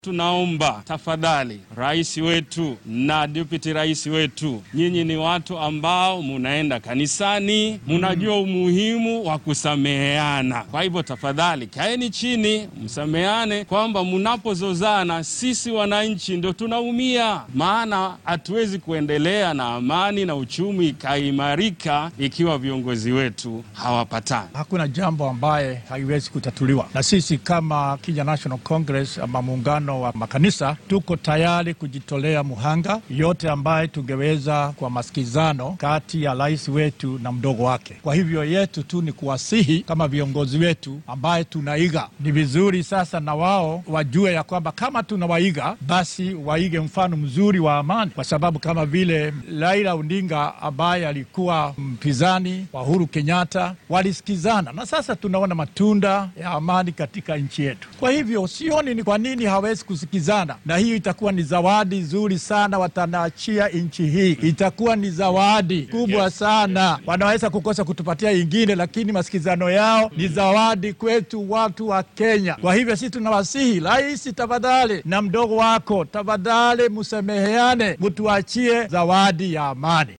Tunaomba tafadhali, rais wetu na deputy rais wetu, nyinyi ni watu ambao munaenda kanisani, munajua umuhimu wa kusameheana. Kwa hivyo tafadhali, kaeni chini, msameheane, kwamba munapozozana, sisi wananchi ndio tunaumia, maana hatuwezi kuendelea na amani na uchumi ikaimarika ikiwa viongozi wetu hawapatani. Hakuna jambo ambaye haiwezi kutatuliwa, na sisi kama Kenya National Congress ama muungano wa makanisa tuko tayari kujitolea muhanga yote ambaye tungeweza kwa masikizano kati ya rais wetu na mdogo wake. Kwa hivyo yetu tu ni kuwasihi kama viongozi wetu ambaye tunaiga, ni vizuri sasa na wao wajue ya kwamba kama tunawaiga basi waige mfano mzuri wa amani, kwa sababu kama vile Raila Odinga ambaye alikuwa mpinzani wa Uhuru Kenyatta walisikizana, na sasa tunaona matunda ya amani katika nchi yetu. Kwa hivyo sioni ni kwa nini hawezi kusikizana, na hiyo itakuwa ni zawadi nzuri sana watanaachia nchi hii, itakuwa ni zawadi kubwa sana. Wanaweza kukosa kutupatia ingine, lakini masikizano yao ni zawadi kwetu watu wa Kenya. Kwa hivyo sisi tunawasihi rais, tafadhali na mdogo wako, tafadhali msameheane, mtuachie zawadi ya amani.